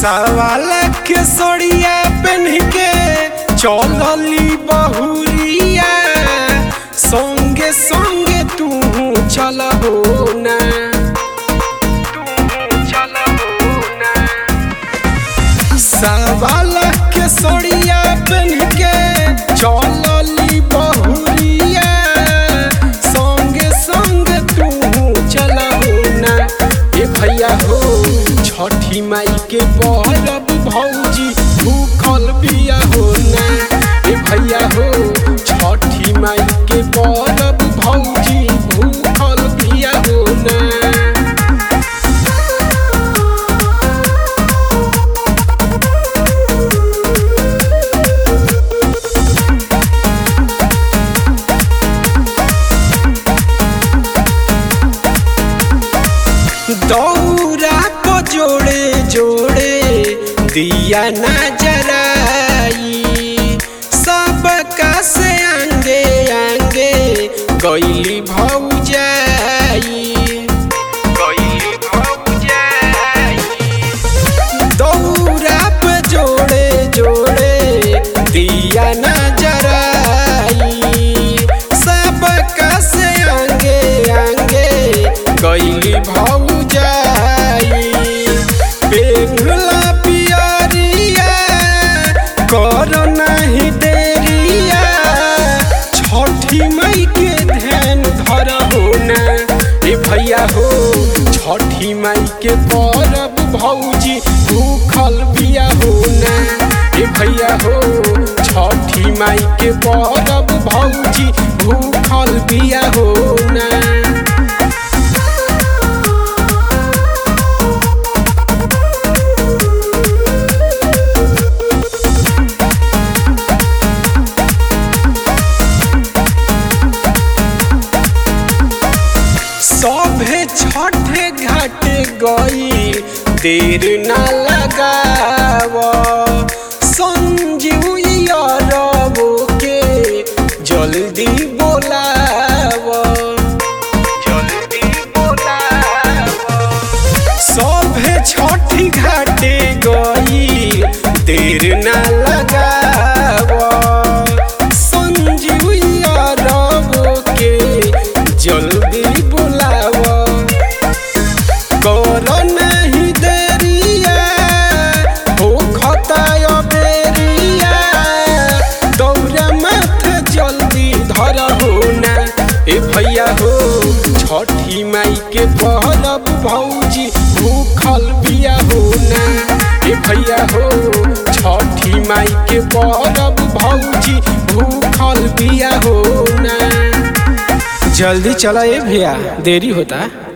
सवाल के सड़िया पहन के चलली बहुरिया संगे संगे तू चल हो ना सवाल के सड़िया पहन के चलली बहुरिया संगे संगे तू चल हो ना ए भैया हो छठी माई के परब भौजी भूखल बिया हो ना ए भैया हो छठी माई के परब भौजी भूखल बिया हो ना दौरा को जोड़े जोड़े दिया ना जराई सबका से आंगे आंगे गईली भौजाई गईली भौजाई दौरा पे जोड़े जोड़े दिया ना जराई सबका से आंगे आंगे गईली भौजाई पेघला पियरिया कर नहीं देरिया छठी मई के ध्यान धर हो ना ए भैया हो छठी माई के परब भौजी भूखल बिया हो ना ए भैया हो छठी माई के परब भौजी भूखल बिया हो ना सभे छठे घाटे गई देर ना लगाव संजीव यारवो के जल्दी बोलाव जल्दी बोलाव सभे छठी घाटे गई देर ना लगाव संजीव यारवो के जल्दी बुलाव कर नहीं देरिया हो खताय बेरिया दौरा माथे जल्दी धर हो ना ए भैया हो छठी माई के परब भौजी भूखल बिया हो ना ए भैया हो छठी माई के परब भौजी भूखल बिया हो ना जल्दी चला ए भैया देरी होता